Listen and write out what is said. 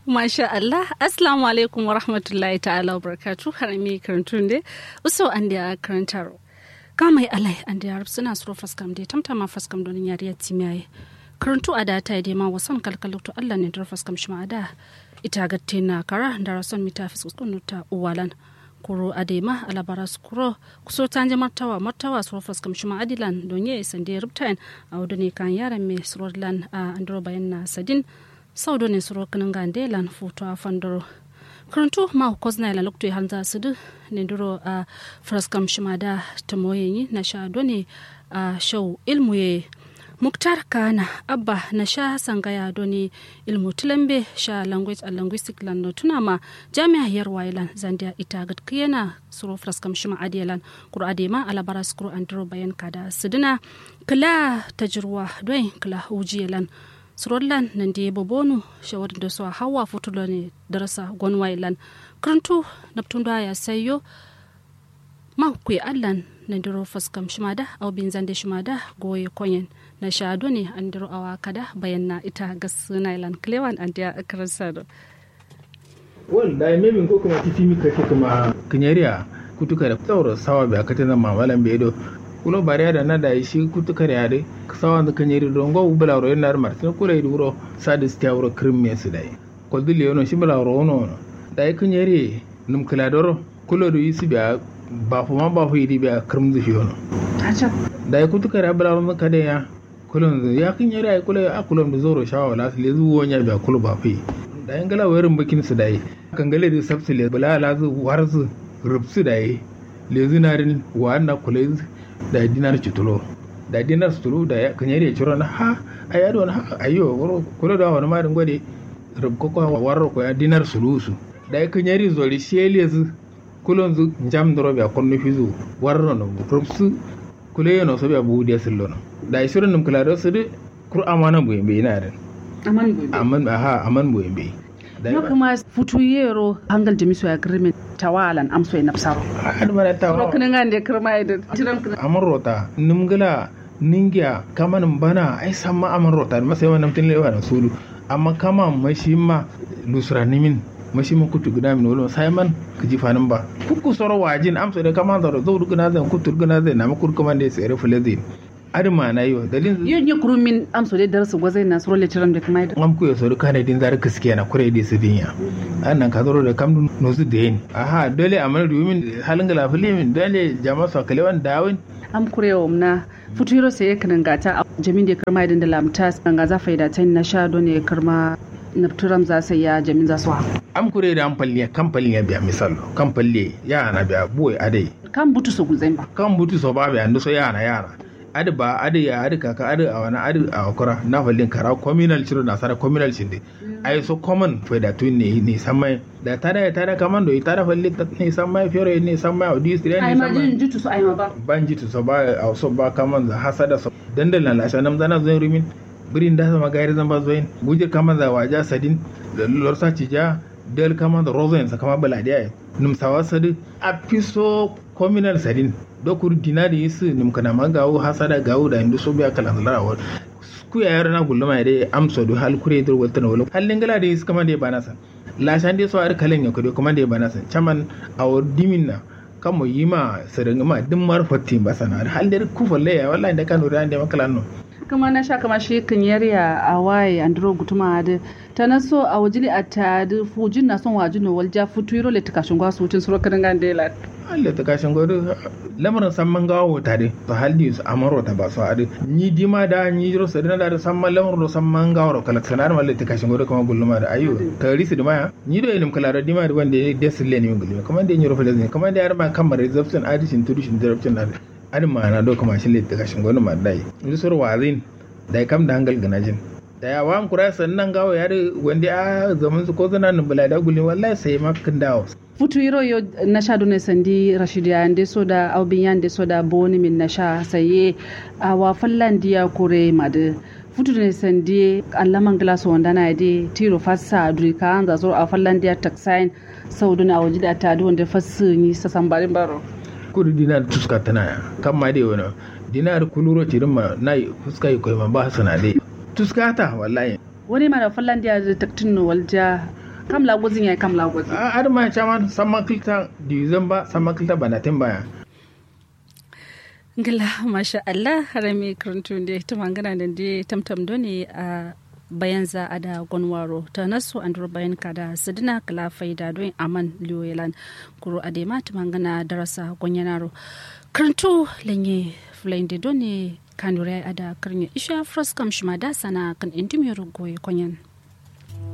Masha Allah, Assalamu alaikum wa rahmatullahi ta'ala wa barakatu har mi karantun de uso an da karantaro. Kamai alai an da yarab suna suro faskam de tamtama faskam don yariya timiyaye. Karantu a da ta yi ma wasan kalkaluktu Allah ne dar faskam shi da ita gatte na kara da rason mita fiskunu ta uwalan. kuro adema alabara skuro kuso tanje martawa martawa suro faskam shi adilan don ye sande rubtain a wadone kan yaran me surodlan a andro bayan na sadin saudo ne suro kanan gande lan foto a fandoro karantu ma kozna la lokto hanza sudu ne duro a fraskam shimada tamoyenyi na sha done a show ilmu ye muktar kana abba na sha sangaya doni ilmu tulambe sha language and linguistic lan no tuna ma jami'a yar wailan zandia ita gad kiyana suro fraskam shima adiyalan kuro adema alabara skuro andro bayan kada sidina kala tajruwa doin kala ujiyalan surollan nan da bobonu shawar da su hawa futulo ne darasa gwanwailan karantu naptun da ya sayo ma ku allan na diro faskam shimada au bin zande shimada goye konyen na shado ne an diro awa kada bayan na ita gas nailan klewan an da akarsa do wal da memin ko kuma titi mi kake kuma kinyariya kutuka da tsawar sawa bai akata na mamalan bai do kulo bariya da na da shi kutuka da yare sawa da kanyari don go bula ro yana martin kula yi duro sadis ta wuro krimme su dai ko dille yono shi bula ro no da yi kinyari num kula doro kulo do yi su biya ba fu ma ba fu yi biya krim zu shi yono da yi kutuka da bula ro kada ya kulon ya kinyari ai kula a kulon da zoro shawa la su le zuwo nya biya kulo ba fu da yin gala wayarin bakin su dai kan gale da sabsu le bula la zu warzu rubsu dai le zinarin wa na kula da dinar cutulo da dinar sutulu da kan yare ciro na ha a yado na ha ayo woro kula da wani marin gwade rubko ko warro ko ya dinar sulusu da kan yare zori shele zu kulon zu jam doro be konno fizu warro no rubsu kule no so be bu de sillo no da shirin num kula da su de kur amana bu yembe ina da aman bu aman ha aman bu yembe no kuma futu yero hangal jamisu agreement tawalan amso e nafsaro har mara tawa ro kana ngande kirma ida tiran kana amon rota nimgala ningiya kaman bana ai samma amon rota ma sai wannan tin lewa na sulu amma kama mashi ma lusra nimin mashi ma kutu guda min wala sai man kiji fanin ba kuku soro wajin amso da kama da zo duguna zan kutu guna zan na makur kuma da sai rafu lazin adama na yo dalin yin yi kurumin amso da darsu gwazai na suro letiram da kuma am ku yaso kana din zar kiske na kure di sidinya annan ka zoro da kam no su den aha dole amal rumin halin gala filimin dole jama'a sa kalewan dawin am kurewa na futuro sai kan gata jamin da karma idan da lamta kan ga za faida ta na sha don ya karma nafturam za su ya jamin za su ha am kure da amfalliya kamfalin ya biya misal kamfalle ya na biya boy adai kan butu su guzai ba kan butu so ba biya ndo so ya na yara adi ba adi ya adi kaka adi a wani adi a wakura na fallin kara communal ciro na sara communal cinde ai so common fe da tun ne ne samai da tada ya tada kaman do tada fallin ta ne samai fiore ne samai odi stire ne ai ma jin samai jitu su ai ma ba ban jitu so ba a so ba kaman za hasada so dandal na lasha nam zana zo rumin birin da sama gairi zan ba zoin gujir kaman za waja sadin da lorsa cija del kaman da rozo yansa kama baladiya num sawa sadi a piso communal sadin dokur dinari yisu nim kana magawo hasada gawo da indu so biya kalan larawar ku ya yaro na gulluma ya dai amsa do hal kure dur walta na wala hallin gala da yisu kama da bana san la shan dai so ar kalan ya kudo kuma da bana san chaman awar dimin na kamo yima sadanga ma din mar fatti ba sana hal da ku falle ya wallahi da kanu da makalan no kuma na sha kama shi kan yarya a waye andro gutuma da ta na so a wajili a ta da fujin na son wajin walja futuro le takashin gwasu wucin suro kan gande la Allah ta kashin gwado lamarin samman gawo tare to haldi su amaro ta ba su ade ni dima da ni jiro sadina da samman lamarin samman gawo kala sanar malle ta kashin gwado kuma gulluma da ayo ta risi da maya ni do ilim kala da dima da wanda ya desile ne gulluma kuma da ni rofa da kuma da yar ma kamar reception addition to addition direction da adin ma na do kuma shi le ta kashin gwado ma dai ni sur wazin da kam da hangal ganajin da ya wa kura sannan gawo ya wanda a zaman su ko zana nan bala da gulluma wallahi sai makin dawo futu yiro yo nasha done sandi rashidi ande soda aubin yande soda boni min nasha saye awa fallandiya kure made futu ne sandi allaman glass wanda na de tiro fassa duri ka anza zo a fallandiya taxine sauduna waji da ta wanda fassu ni sasan barin baro kudu dinar tuska tana ya kan ma dai wani dinar kuluro tirin ma na fuska yi koyi ma ba sana dai tuska ta wallahi wani mara fallandiya da taktin walja kam la gozin ya kam la gozin a ar ma chama sama kilta dizan ba sama kilta banatin baya ngila masha Allah harami karantun da ta mangana da da tamtam doni a bayan za a da gwanwaro ta nasu an bayan ka da sidina kala faida don aman liyoyelan kuro a da mata mangana darasa gwanyanaro karantu lanye fulayin da doni kanure a da karnya isha fraskam shima da sana kan intimiyar goyi kwanyan